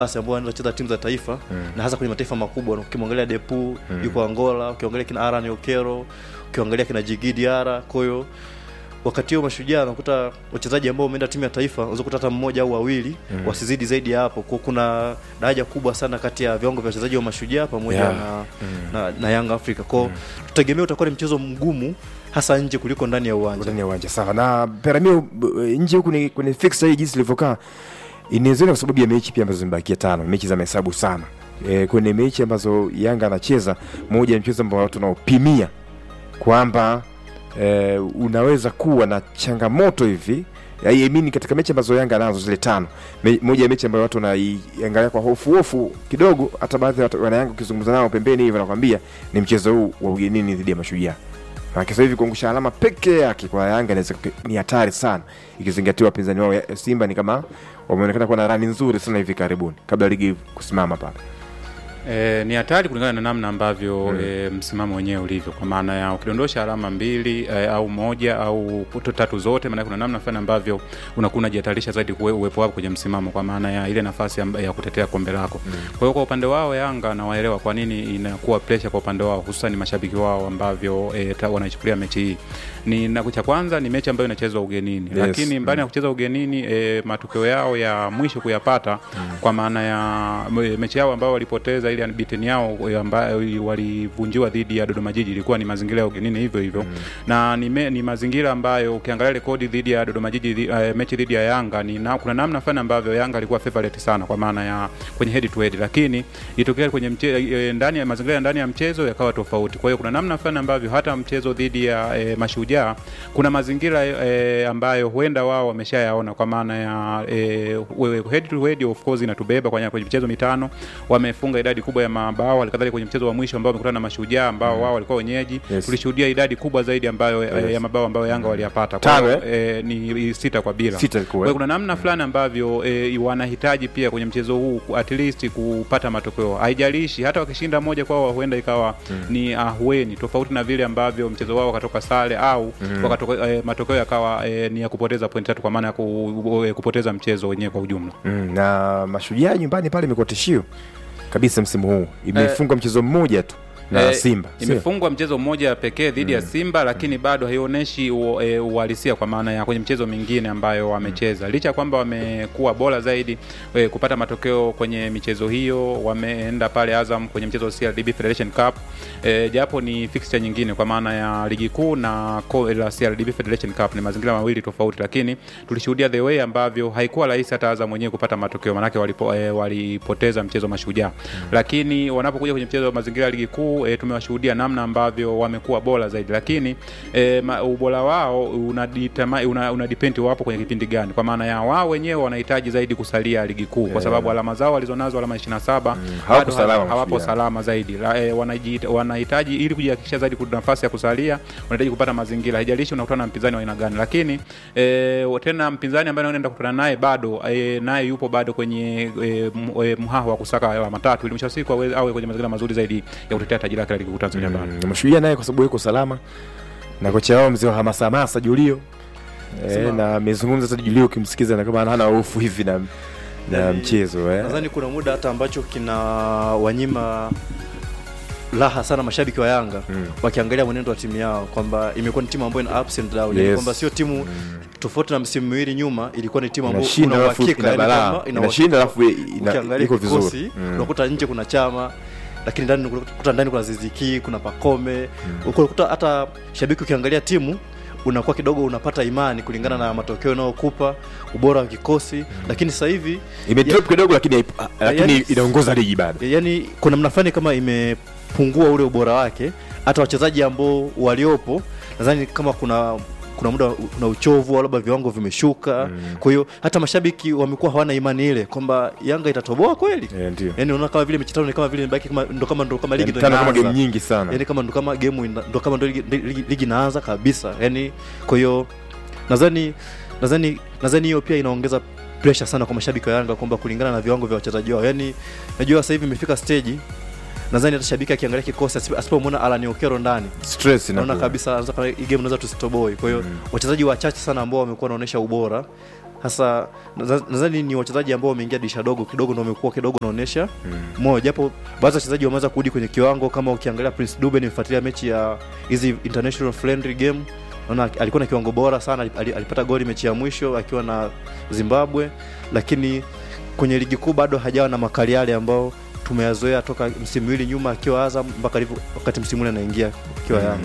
basi ambao wanaenda kucheza timu za taifa na hasa kwenye mataifa makubwa ukimwangalia Depu yuko Angola ukiangalia kina Aran Okero ukiangalia kina Djigui Diarra kwa hiyo wakati huo mashujaa unakuta wachezaji ambao wameenda timu ya taifa unaweza kukuta hata mmoja au wawili wasizidi zaidi ya hapo kwa kuna daraja kubwa sana kati ya viwango vya wachezaji wa mashujaa pamoja Yeah. na, na, na Young Africa kwao tutegemea utakuwa ni mchezo mgumu hasa nje kuliko ndani ya uwanja ndani ya uwanja sawa na peramio b- nje huku ni kwenye fixture hii jinsi ilivyokaa inawezekana kwa sababu ya mechi pia ambazo zimebakia tano mechi za mahesabu sana e, kwenye mechi ambazo yanga anacheza moja ya mchezo ambao watu wanaopimia kwamba e, unaweza kuwa na changamoto hivi I mean, katika mechi ambazo yanga anazo zile tano me, moja ya mechi ambayo watu wanaiangalia kwa hofu hofu kidogo hata baadhi ya watu- wanayanga ukizungumza nao pembeni hivi wanakwambia ni mchezo huu wa ugenini dhidi ya mashujaa Maana sasa hivi kuangusha alama peke yake kwa Yanga inaweza ku- ni hatari sana, ikizingatiwa wapinzani wao ya- Simba ni kama wameonekana kuwa na rani nzuri sana hivi karibuni kabla ligi kusimama pale. E, ni hatari kulingana na namna ambavyo mm. e, msimamo wenyewe ulivyo, kwa maana ya ukidondosha alama mbili e, au moja au kuto tatu zote, maana kuna namna fulani ambavyo unakuwa unajihatarisha zaidi kuwe, uwepo wako kwenye msimamo, kwa maana ya ile nafasi amba- ya kutetea kombe lako mm. Kwa hiyo kwa upande wao Yanga nawaelewa kwa nini inakuwa pressure kwa upande wao, hususan mashabiki wao ambavyo e, ta- wanaichukulia mechi hii ni na cha kwanza ni mechi ambayo inachezwa ugenini Yes. lakini mbali ya kucheza ugenini e, matokeo yao ya mwisho kuyapata mm. kwa maana ya me- mechi yao ambayo walipoteza ile unbeaten yao e, ambayo walivunjiwa dhidi ya Dodoma Jiji ilikuwa ni mazingira ya ugenini hivyo hivyo mm. na ni, me, ni mazingira ambayo ukiangalia rekodi dhidi ya Dodoma Jiji dhi- eh, mechi dhidi ya Yanga ni na, kuna namna fulani ambavyo Yanga alikuwa favorite sana kwa maana ya kwenye head to head, lakini itokea kwenye mche, e, ndani ya mazingira ya ndani ya mchezo yakawa tofauti. Kwa hiyo kuna namna fulani ambavyo hata mchezo dhidi ya e, Mashujaa kuna mazingira e, ambayo huenda wao wameshayaona kwa maana ya e, we- head to head of course inatubeba kwenye, kwenye michezo mitano wamefunga idadi kubwa ya mabao, halikadhalika kwenye mchezo wa mwisho ambao wamekutana na Mashujaa ambao wao walikuwa wenyeji Yes. tulishuhudia idadi kubwa zaidi ambayo Yes. e, ya mabao ambayo Yanga waliyapata Kwa Tano, hiyo, e, ni sita kwa bila Sita ilikuwa, Kwa hiyo eh? kuna namna fulani ambavyo e, wanahitaji pia kwenye mchezo huu ku- at least kupata matokeo, haijalishi hata wakishinda moja kwao huenda ikawa ni ahueni, tofauti na vile ambavyo mchezo wao wakatoka sare au wakatoka, e, matokeo yakawa e, ni ya kupoteza point tatu kwa maana ya ku, e, kupoteza mchezo wenyewe kwa ujumla. Mm, na mashujaa nyumbani pale imekuwa tishio kabisa msimu huu, imefunga mchezo mmoja tu na Eh, Simba sio? imefungwa mchezo mmoja pekee dhidi ya Simba, lakini bado haionyeshi u- e, uhalisia kwa maana ya kwenye mchezo mingine ambayo wamecheza, licha ya kwamba wamekuwa bora zaidi e, kupata matokeo kwenye michezo hiyo. Wameenda pale Azam kwenye mchezo wa CRDB Federation Cup e, japo ni fixture nyingine kwa maana ya ligi kuu na ko- la CRDB Federation Cup ni mazingira mawili tofauti, lakini tulishuhudia the way ambavyo haikuwa rahisi hata Azam mwenyewe kupata matokeo, manake walipo, e, walipoteza mchezo Mashujaa, lakini wanapokuja kwenye mchezo wa mazingira ya ligi kuu e, tumewashuhudia namna ambavyo wamekuwa bora zaidi, lakini e, ma, ubora wao unaditama- una, una depend wapo kwenye kipindi gani, kwa maana ya wao wenyewe wanahitaji zaidi kusalia ligi kuu kwa sababu alama zao walizonazo alama 27 hawako bado salama hawapo Mashujaa. salama zaidi La, e, wanaji- wanahitaji ili kujihakikisha zaidi kuna nafasi ya kusalia, wanahitaji kupata mazingira, haijalishi unakutana na mpinzani wa aina gani, lakini e, tena mpinzani ambaye unaenda kukutana naye bado e, naye yupo bado kwenye e, m- e, mhaha wa kusaka alama tatu ili mwisho wa siku awe, awe kwenye mazingira mazuri zaidi ya kutetea taji lake la ligi kuu Tanzania bara. Mm, mashujaa naye kwa sababu yuko salama na kocha wao mzee wa hamasa hamasa Julio e, Sema- na amezungumza hata Julio ukimsikiza na kama hana hofu hivi na, na Yaani, mchezo eh. nadhani kuna muda hata ambacho kina wanyima raha sana mashabiki wa Yanga Mm. wakiangalia mwenendo wa timu yao kwamba imekuwa ni timu ambayo ina ups and down, Yes. yani kwamba sio timu tofauti na msimu miwili nyuma, ilikuwa ni timu ambayo inashinda una alafu uhakika, ina yani balaa kwamba ina inashinda uhakika. alafu ina- ukiangalia iko kikosi vizuri Mm. unakuta nje kuna chama lakini ndani unakuta ndani kuna Ziziki kuna Pakome unakuta hata shabiki ukiangalia timu unakuwa kidogo unapata imani kulingana na matokeo yanayokupa ubora wa kikosi lakini sasa hivi imedrop kidogo lakini haipo- lakini yani- inaongoza ligi bado yani kuna namna fulani kama imepungua ule ubora wake hata wachezaji ambao waliopo nadhani kama kuna kuna muda kuna uchovu au labda viwango vimeshuka kwa hiyo hata mashabiki wamekuwa hawana imani ile kwamba yanga itatoboa kweli Eh, ndio yani unaona kama vile mechi tano ni kama vile imebaki kama ndo kama ndo kama ligi Yani ndo tano kama inaanza. game nyingi sana yani kama ndo kama game ina- ndo kama ndo ligi, ligi, ligi inaanza kabisa yani kwa hiyo nadhani nadhani nadhani hiyo pia inaongeza pressure sana kwa mashabiki wa Yanga kwamba kulingana na viwango vya wachezaji wao yani najua sasa hivi imefika stage nadhani hata shabiki akiangalia kikosi asipo- asipomwona Alan Okero ndani stress naona inakuwa. kabisa anaweza kama hii game unaweza tusitoboi kwa hiyo wachezaji wachache sana ambao wamekuwa wanaonyesha ubora hasa nadha- nadhani ni wachezaji ambao wameingia dirisha dogo kidogo ndo wamekuwa kidogo naonyesha moyo japo baadhi ya wachezaji wameweza kurudi kwenye kiwango kama ukiangalia Prince Dube nimefuatilia mechi ya hizi international friendly game naona alikuwa na kiwango bora sana ali- alipata goli mechi ya mwisho akiwa na Zimbabwe lakini kwenye ligi kuu bado hajawa na makali yale ambao tumeyazoea toka msimu miwili nyuma akiwa Azam mpaka alivyo wakati msimu ule anaingia akiwa Yanga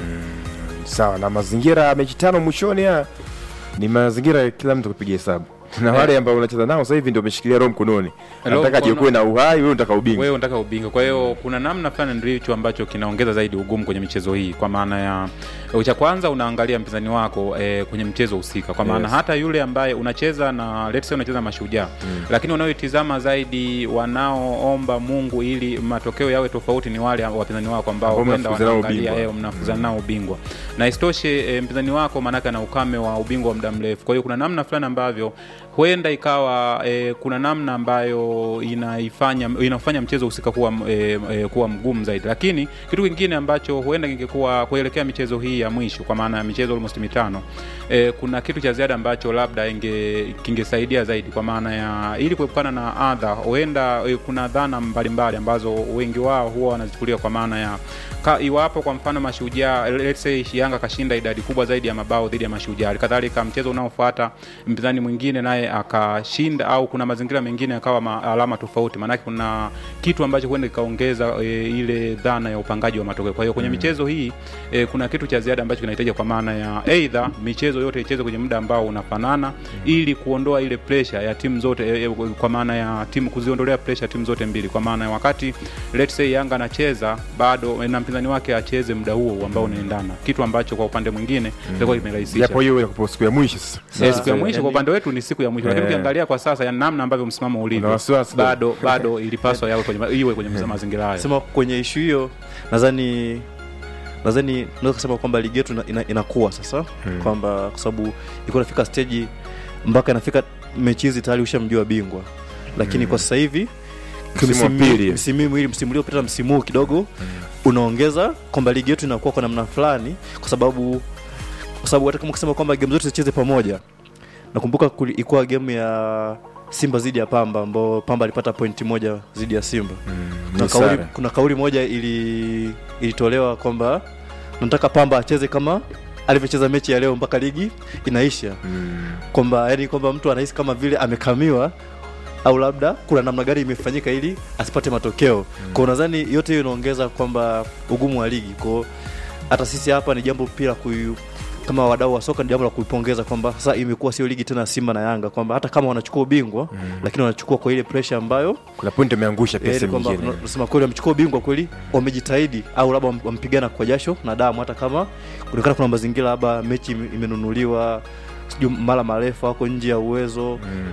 sawa na mazingira ya mechi tano mwishoni haya ni mazingira ya kila mtu kupiga hesabu na wale ambao unacheza nao sasa hivi ndio umeshikilia roho mkononi Roho nataka mkono- jiokoe na uhai wewe unataka ubingwa wewe unataka ubingwa kwa hiyo kuna namna fulani ndicho ambacho kinaongeza zaidi ugumu kwenye michezo hii kwa maana ya cha kwanza unaangalia mpinzani wako e, kwenye mchezo husika kwa maana Yes. hata yule ambaye unacheza na let's say unacheza mashujaa lakini wanaoitizama zaidi wanaoomba mungu ili matokeo yawe tofauti ni wale wapinzani wako ambao Ambao huenda mnafukuzana wanaangalia ubingwa. eh, mnafukuzana nao ubingwa na isitoshe e, mpinzani wako maanake ana ukame wa ubingwa wa muda mrefu kwa hiyo kuna namna fulani ambavyo huenda ikawa e, kuna namna ambayo inaifanya inafanya mchezo husika kuwa, e, e, kuwa mgumu zaidi lakini kitu kingine ambacho huenda kingekuwa kuelekea michezo hii ya mwisho kwa maana ya michezo almost mitano e, kuna kitu cha ziada ambacho labda inge kingesaidia zaidi kwa maana ya ili kuepukana na adha huenda e, kuna dhana mbalimbali ambazo wengi wao huwa wanazichukulia kwa maana ya ka, iwapo kwa mfano mashujaa let's say Yanga kashinda idadi kubwa zaidi ya mabao dhidi ya mashujaa kadhalika mchezo unaofuata mpinzani mwingine naye akashinda au kuna mazingira mengine yakawa ma, alama tofauti maanake kuna kitu ambacho huenda kikaongeza e, ile dhana ya upangaji wa matokeo kwa hiyo kwenye michezo hii e, kuna kitu cha ziada ambacho kinahitaji kwa maana ya eidha michezo yote ichezwe kwenye muda ambao unafanana ili kuondoa ile pressure ya timu zote e, e, kwa maana ya timu kuziondolea pressure timu zote mbili kwa maana ya wakati let's say Yanga anacheza bado e, na mpinzani wake acheze muda huo ambao unaendana kitu ambacho kwa upande mwingine itakuwa kimerahisisha japo hiyo inakupa siku ya mwisho sasa Eh, siku ya mwisho yani- kwa upande wetu ni siku ya mwisho lakini Eh. ukiangalia kwa sasa ya namna ambavyo msimamo Una ulivyo wasiwasi bado bado ilipaswa yawe kwenye iwe kwenye mazingira hayo sema kwenye ishu hiyo nadhani nadhani naweza kusema kwamba ligi yetu ina, ina, inakuwa sasa Hmm. kwamba kwa sababu ilikuwa inafika stage mpaka inafika mechi hizi tayari ushamjua bingwa lakini Hmm. kwa sasa hivi Msimu wa pili. msimu huu miwili msimu uliopita na msimu huu kidogo unaongeza kwamba ligi yetu inakuwa kwa namna fulani kwa sababu kwa sababu hata kama ukisema kwamba game zote zicheze pamoja nakumbuka kuli- ilikuwa game ya Simba zidi ya Pamba ambao Pamba alipata pointi moja zidi ya Simba kuna Ni kauli, sare. kuna kauli moja ili ilitolewa kwamba nataka Pamba acheze kama alivyocheza mechi ya leo mpaka ligi inaisha, Mm. kwamba yani kwamba mtu anahisi kama vile amekamiwa au labda kuna namna gani imefanyika ili asipate matokeo mm. Kwa nadhani yote hiyo inaongeza kwamba ugumu wa ligi kwao, hata sisi hapa ni jambo pia kuyu kama wadau wa soka ni jambo la kuipongeza kwamba sasa imekuwa sio ligi tena ya Simba na Yanga, kwamba hata kama wanachukua ubingwa mm. lakini wanachukua kwa ile pressure ambayo kuna point ameangusha pia Yaani sehemu kwamba nyingine tunasema kweli wamechukua ubingwa kweli, wamejitahidi au labda wam- wampigana kwa jasho na damu, hata kama kuonekana kuna mazingira labda mechi ime- imenunuliwa, sijui mara marefu wako nje ya uwezo. Mm.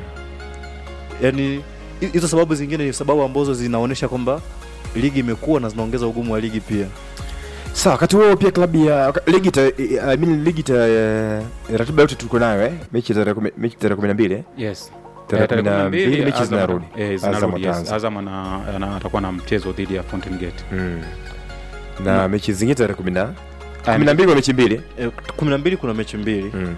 Yani hizo sababu zingine ni sababu ambazo zinaonyesha kwamba ligi imekuwa na zinaongeza ugumu wa ligi pia. sawa wakati huo pia klabu ya waka- ligi ta, I mean, ligi ta eh, ratiba yote tuko nayo eh? mechi tarehe kumi- mechi tarehe kumi na mbili eh? yes Tarehe Eh, tarehe kumi na kumi na mbili, mbili mechi Azam- zinarudi. eh, Azam zinarudi, yes. wataanza. Azam ana- ana- atakuwa na mchezo dhidi ya Fountain Gate Mm. na Na- mechi zingine tarehe kumi na Ah, kumi na mbili kwa mechi mbili E, kumi na mbili kuna mechi mbili, mm.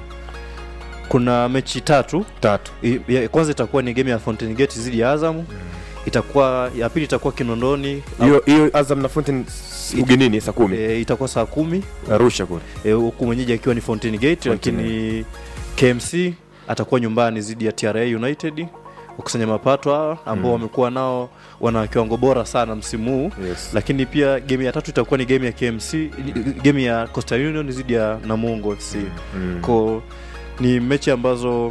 kuna mechi tatu. tatu I- ya kwanza itakuwa ni game ya Fountain Gate dhidi ya Azam, itakuwa ya pili itakuwa Kinondoni hiyo hiyo Azam na Fountain s- ugenini saa kumi e, itakuwa saa kumi Arusha kule Eh, huku mwenyeji akiwa ni Fountain Gate Fountain lakini KMC atakuwa nyumbani dhidi ya TRA United kukusanya mapato hawa ambao Mm. wamekuwa nao wana kiwango bora sana msimu huu yes. lakini pia game ya tatu itakuwa ni game ya KMC game ya Coastal Union dhidi ya Namungo FC mm. ko ni mechi ambazo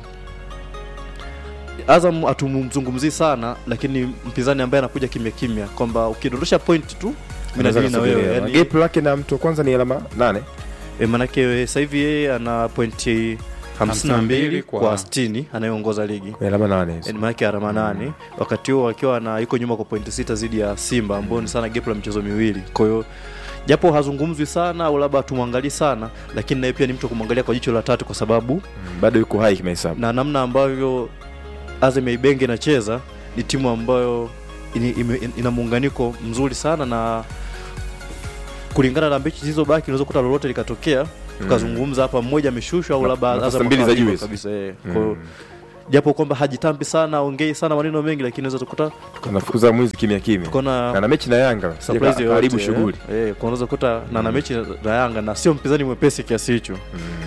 Azam hatumzungumzii sana lakini mpinzani ambaye anakuja kimya kimya kwamba ukidondosha point tu mimi Anaweza nadili na wewe kusubiria. yani, gap lake na mtu wa kwanza ni alama nane E, manake sasa hivi yeye ana pointi 52 kwa- kwa 60 anayeongoza ligi Ni alama nane E, manake alama nane wakati huo akiwa na yuko nyuma kwa pointi sita zidi ya Simba ambao ni sana gap la michezo miwili. Kwa hiyo japo hazungumzwi sana au labda hatumwangalii sana, lakini naye pia ni mtu wa kumwangalia kwa jicho la tatu, kwa sababu Mm, bado yuko hai kimahesabu na namna ambavyo Azam ya Ibenge inacheza ni timu ambayo ini- ime- ina muunganiko mzuri sana na kulingana na mechi zilizobaki unaweza kuta lolote likatokea tukazungumza hapa mmoja ameshushwa au labda nafasi Azam mbili za akawa juu bingwa hizo. kabisa eh. Mm. Kwa hiyo japo kwamba hajitambi sana ongei sana maneno mengi lakini unaweza tukuta anafukuza mwizi kimya kimya tukaona na na mechi na Yanga surprise karibu yoyote, shughuli eh, eh, unaweza kuta na na mechi na Yanga na sio mpinzani mwepesi kiasi hicho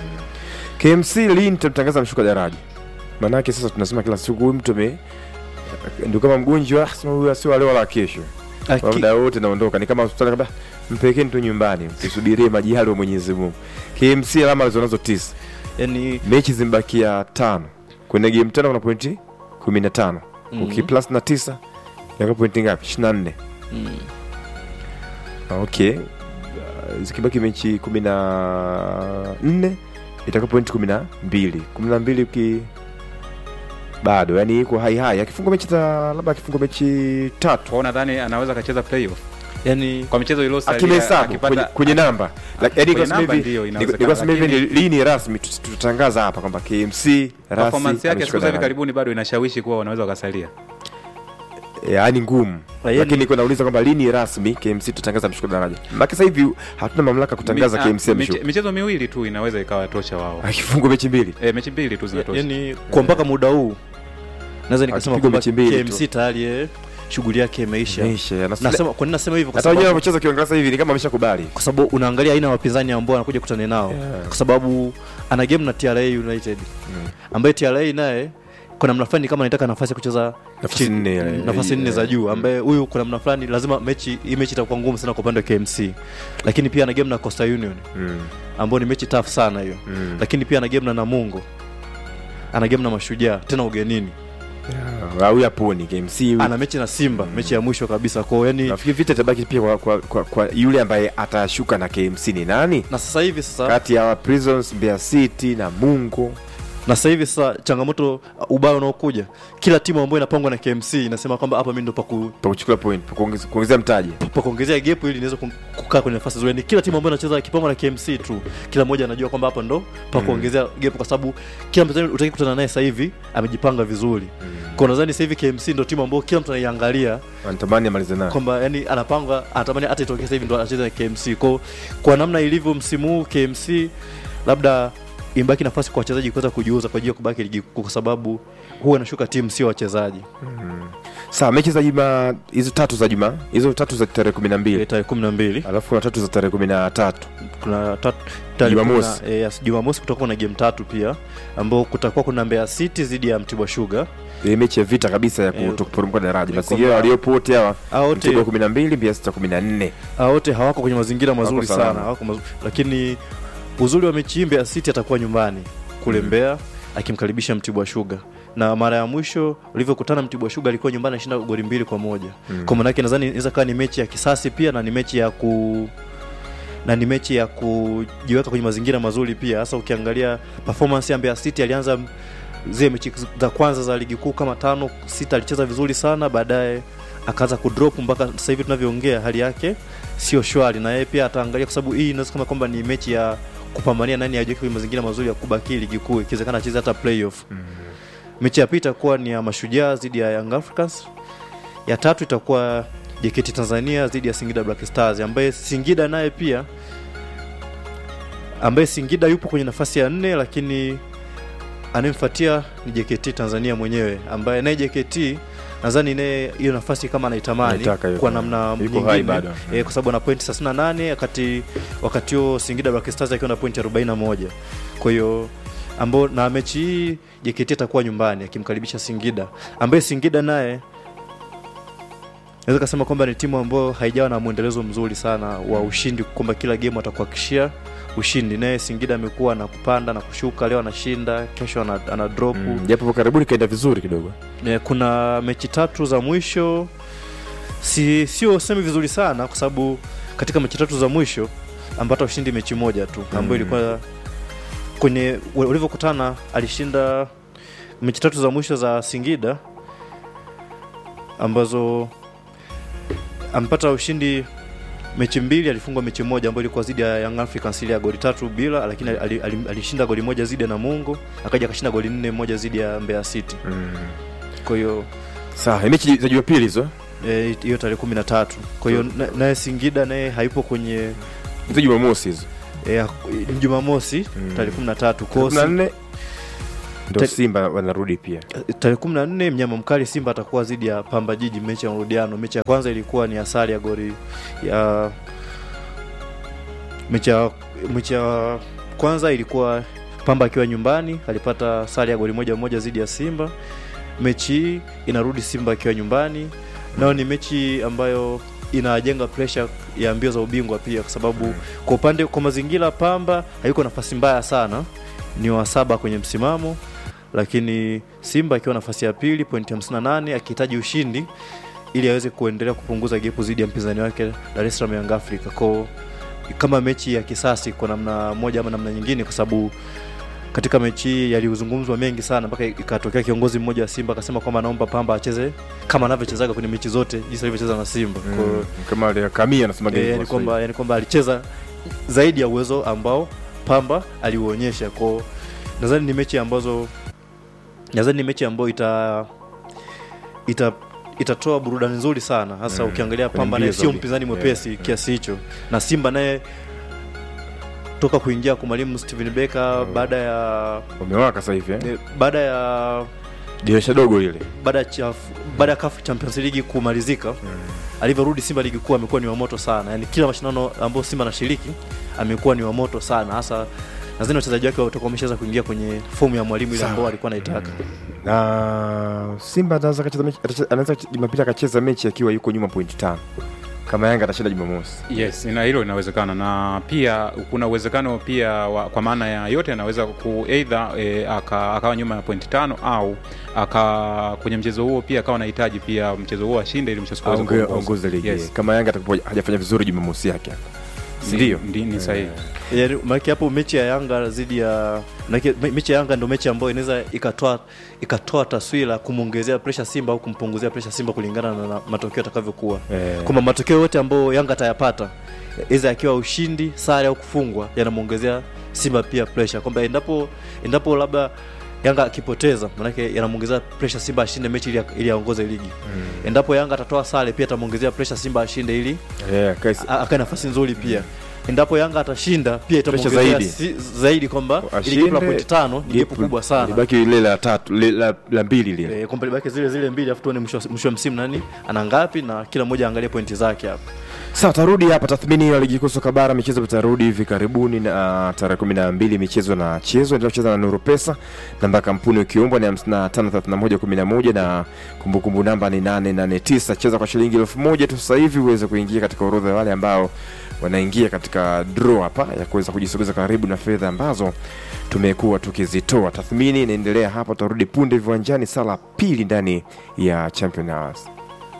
KMC lini tutamtangaza mshuka daraja? Maanake sasa tunasema kila siku huyu mtu ame ndio kama mgonjwa, ah, sema huyu sio leo wala kesho. Kwa Aki- muda wote naondoka, ni kama hospitali kabla mpelekeni tu nyumbani, msisubirie majali wa Mwenyezi Mungu. KMC alama alizonazo tisa, yani mechi zimebakia tano. Kwenye game tano kuna pointi 15. Mhm. Uki plus na tisa yako pointi ngapi? 24. mm, Okay. Uh, Zikibaki mechi kumi na nne itakuwa pointi kumi na mbili kumi na mbili uki bado yani iko hai hai, akifunga mechi za labda akifunga mechi tatu kwao nadhani anaweza akacheza playoff yani kwa michezo iliyosalia akimehesabu kwenye, kwenye namba Like, yani Kwenye kwa sema namba hivi- ndiyo, ni- inawezekana, ni kwa sema hivi ni lakini- lini rasmi tut- tutatangaza hapa kwamba KMC rasi performance yake ameshuka siku za hivi daraja. karibuni bado inashawishi kuwa wanaweza wakasalia yaani ngumu yani- lakini niko nauliza kwamba lini rasmi KMC tutatangaza mshuka daraja maana sasa hivi hatuna mamlaka kutangaza Mi- KMC ah, ameshuka miche- michezo miwili tu inaweza ikawa tosha wao akifungwa mechi mbili e, mechi mbili tu zinatosha yani kwa mpaka muda huu naweza nikasema Akipigwa kwamba mechi mbili tu. KMC tayari eh, shughuli yake imeisha Meisha, anasema- nasema kwa nini nasema hivyo kwa hata wenyewe sababu wamecheza kiingereza hivi ni kama ameshakubali kwa sababu unaangalia aina ya wapinzani ambao anakuja kutana nao Yeah. kwa sababu ana game na TRA United ambaye TRA naye kuna namna fulani kama anataka nafasi ya kucheza Nafasi chini- nne, eh, nafasi nne za eh, juu mm. ambaye huyu kuna namna fulani lazima mechi hii mechi itakuwa ngumu sana kwa upande wa KMC lakini pia ana game na Coastal Union Mm, ambao ni mechi tough sana hiyo mm. lakini pia ana game na Namungo ana game na Mashujaa tena ugenini Yeah, huyu aponi KMC huyu. ana mechi na Simba mechi ya mwisho kabisa kwao yani nafikiri vita itabaki pia kwa, kwa, kwa, kwa yule ambaye atashuka na KMC ni nani na sasa hivi sasa kati ya Prisons Mbeya City na Mungo na sasa hivi sasa changamoto uh, ubaya unaokuja kila timu ambayo inapangwa na KMC inasema kwamba hapa mimi ndo paku pa kuchukua point pa kuongeza- kuongezea mtaji pa kuongezea gap ili niweze kum- kukaa kwenye nafasi nzuri. Ni kila timu ambayo inacheza kipangwa na KMC tu, kila mmoja anajua kwamba hapa ndo pa kuongezea gap, kwa sababu kila mchezaji utaki kutana naye sasa hivi amejipanga vizuri. Kwa nadhani sasa hivi KMC ndo timu ambayo kila mtu anaiangalia wanatamani amalize nayo kwamba yani anapanga anatamani hata itokee sasa hivi ndo anacheza na KMC. Kwa kwa namna ilivyo msimu huu KMC labda imbaki nafasi kwa wachezaji kuweza kujiuza kwa ajili ya kubaki ligi kuu, kwa sababu huwa inashuka timu sio wachezaji. sawa mechi za juma hizo tatu za juma hizo tatu za tarehe kumi na mbili Tarehe kumi na mbili alafu kuna tatu za tarehe kumi na tatu kuna tatu tarehe Jumamosi. kuna- eh, yes, Jumamosi kutakuwa na game tatu pia ambao kutakuwa kuna Mbeya City dhidi ya Mtibwa Sugar. ile mechi ya vita kabisa ya Eh, kutoporomoka daraja ni mazingira kwamba- waliopo wote hawa Hao wote Mtibwa kumi na mbili Mbeya City kumi na nne hao wote hawako kwenye mazingira mazuri salama. sana, hawako mazuri. Lakini uzuri wa mechi hii Mbeya City atakuwa nyumbani kule Mm. Mbeya akimkaribisha Mtibwa Sugar. Na mara ya mwisho ulivyokutana Mtibwa Sugar alikuwa nyumbani anashinda goli mbili kwa moja. Mm. Kwa maana yake nadhani inaweza kuwa ni mechi ya kisasi pia na ni mechi ya ku na ni mechi ya kujiweka kwenye mazingira mazuri pia, hasa ukiangalia performance ya Mbeya City. Alianza zile mechi za kwanza za ligi kuu kama tano sita, alicheza vizuri sana, baadaye akaanza kudrop mpaka sasa hivi tunavyoongea hali yake sio shwari, na yeye pia ataangalia, kwa sababu hii inaweza kama kwamba ni mechi ya kupambania nani ajiweke kwenye mazingira mazuri ya kubaki ligi kuu, ikiwezekana acheze hata playoff. Mechi ya pili itakuwa ni ya Mashujaa dhidi ya Young Africans. Ya tatu itakuwa JKT Tanzania dhidi ya Singida Black Stars, ambaye Singida naye pia ambaye Singida yupo kwenye nafasi ya nne, lakini anayemfuatia ni JKT Tanzania mwenyewe, ambaye naye JKT nadhani naye hiyo nafasi kama anaitamani Anaitaka hiyo. kwa namna Yuko nyingine hai bado. eh, kwa sababu ana pointi 38 wakati wakati huo Singida Black Stars akiwa na pointi 41. Kwa hiyo ambao na mechi hii JKT atakuwa nyumbani akimkaribisha Singida, ambaye Singida naye naweza kusema kwamba ni timu ambayo haijawa na mwendelezo mzuri sana wa ushindi, kwamba kila game atakuhakikishia ushindi. Naye Singida amekuwa na kupanda na kushuka, leo anashinda, kesho ana, ana drop Mm, japo hapo karibuni kaenda vizuri kidogo Eh, kuna mechi tatu za mwisho si sio semi vizuri sana kwa sababu katika mechi tatu za mwisho ambata ushindi mechi moja tu ambayo Mm. ilikuwa kwenye walivyokutana alishinda mechi tatu za mwisho za Singida ambazo ampata ushindi mechi mbili alifungwa mechi moja ambayo ilikuwa zidi ya Young Africans ile ya goli tatu bila, lakini ali- ali- alishinda goli moja zidi ya Namungo, akaja akashinda goli nne moja zidi ya Mbeya City. mm. Kwa hiyo sawa mechi za jumapili hizo eh, hiyo tarehe kumi na tatu. Kwa hiyo na- naye Singida naye hayupo kwenye hizo jumamosi hizo eh, ni Jumamosi Mm. tarehe kumi na tatu. Kwa kumi hiyo na si- nne ndo Ta- Simba wanarudi pia. tarehe kumi na nne mnyama mkali Simba atakuwa dhidi ya Pamba Jiji, mechi ya marudiano. Mechi ya kwanza ilikuwa ni asali ya goli ya mechi ya mechi ya kwanza ilikuwa Pamba akiwa nyumbani alipata sare ya goli moja moja dhidi ya Simba. Mechi hii inarudi Simba akiwa nyumbani, nayo ni mechi ambayo inajenga pressure ya mbio za ubingwa pia, kwa sababu kwa upande kwa mazingira Pamba hayuko nafasi mbaya sana, ni wa saba kwenye msimamo lakini Simba akiwa nafasi ya pili pointi 58 akihitaji ushindi ili aweze kuendelea kupunguza gepu dhidi ya mpinzani wake Dar es Salaam Young Africa. Kwa kama mechi ya kisasi kwa namna moja ama namna nyingine, kwa sababu katika mechi hii yalizungumzwa mengi sana mpaka ikatokea kiongozi mmoja wa Simba akasema kwamba anaomba Pamba acheze kama anavyochezaga kwenye mechi zote jinsi alivyocheza na Simba. Kwa hiyo Mm, kama ile kamia anasema Eh, yani kwamba yani kwamba alicheza zaidi ya uwezo ambao Pamba aliuonyesha. Kwa nadhani ni mechi ambazo nadhani ni mechi ambayo ita ita itatoa burudani nzuri sana hasa Mm, ukiangalia kwenye Pamba naye mbio sio za- mpinzani yeah, mwepesi yeah. kiasi hicho, na Simba naye toka kuingia kwa mwalimu Steven Becker baada ya wamewaka sasa hivi eh? eh, baada ya dirisha dogo lile baada ya chaf- baada ya CAF Champions League kumalizika alivyorudi Simba ligi kuu amekuwa ni wa moto sana, yani kila mashindano ambayo Simba anashiriki amekuwa ni wa moto sana, hasa nadhani wachezaji wake watakuwa wameshaweza kuingia kwenye fomu ya mwalimu ile ambao alikuwa anaitaka. na Simba anaweza akacheza mechi atache- anaweza Jumapili akacheza mechi akiwa yuko nyuma pointi tano kama Yanga atashinda Jumamosi. Yes, na hilo inawezekana, na pia kuna uwezekano pia wa, kwa maana ya yote anaweza ku either e, aka, akawa nyuma ya pointi tano au aka kwenye mchezo huo pia akawa anahitaji pia mchezo huo ashinde ili mchezo uweze Aonge- kuongoza. aongoze ligi Yes. kama Yanga atakuwa hajafanya vizuri Jumamosi yake hapa, si ndio? Ndi- ni sahihi. Yani maana hapo mechi ya Yanga dhidi ya maana me- mechi ya Yanga ndio mechi ambayo inaweza ikatoa ikatoa taswira kumwongezea pressure Simba au kumpunguzia pressure Simba kulingana na, na matokeo yatakavyokuwa. Eh. Kwamba matokeo yote ambayo Yanga atayapata iza akiwa ushindi, sare au kufungwa yanamwongezea Simba pia pressure. Kwamba endapo endapo labda Yanga akipoteza manake yanamwongezea pressure Simba ashinde mechi ili ili aongoze ligi. Endapo Yanga atatoa sare pia atamwongezea pressure Simba ashinde ili Eh, kaisi- a- akae nafasi nzuri pia endapo yanga atashinda pia Pressure itamwongezea zaidi. si, zaidi kwamba ili ashinde, gepu la pointi tano ni gepu gepu- kubwa sana libaki lile la tatu li- la, la mbili lile e, kwamba libaki zile zile mbili afu tuone mwisho wa- mwisho wa msimu nani ana ngapi na kila mmoja aangalie pointi zake hapa Sawa, tarudi hapa tathmini ya ligi kuu soka bara. Michezo itarudi hivi karibuni na tarehe kumi na mbili michezo na chezo endelea kucheza na Nuru Pesa. Namba ya kampuni ukiombwa ni hamsini na tano thelathini na moja kumi na moja na kumbukumbu namba ni nane nane tisa. Cheza kwa shilingi elfu moja tu sasa hivi uweze kuingia katika orodha ya wale ambao wanaingia katika draw hapa ya kuweza kujisogeza karibu na fedha ambazo tumekuwa tukizitoa. Tathmini inaendelea hapa, tutarudi punde viwanjani, sala pili ndani ya Champion Hours.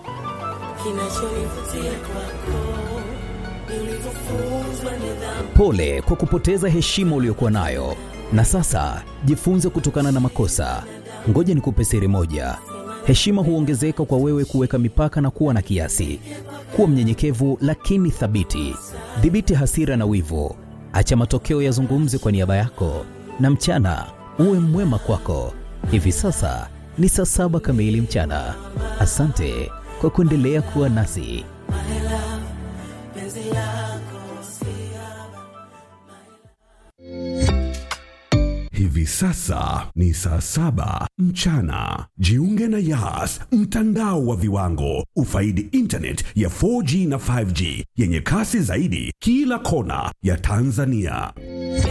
Kinachonivutia kwako ni ulivyofunzwa nidhamu. Pole kwa kupoteza heshima uliyokuwa nayo, na sasa jifunze kutokana na makosa. Ngoja nikupe siri moja: heshima huongezeka kwa wewe kuweka mipaka na kuwa na kiasi. Kuwa mnyenyekevu lakini thabiti. Dhibiti hasira na wivu, acha matokeo yazungumze kwa niaba yako, na mchana uwe mwema kwako. Hivi sasa ni saa saba kamili mchana. Asante kwa kuendelea kuwa nasi. Penzi lako Hivi sasa ni saa saba mchana. Jiunge na Yas, mtandao wa viwango. Ufaidi internet ya 4G na 5G yenye kasi zaidi kila kona ya Tanzania.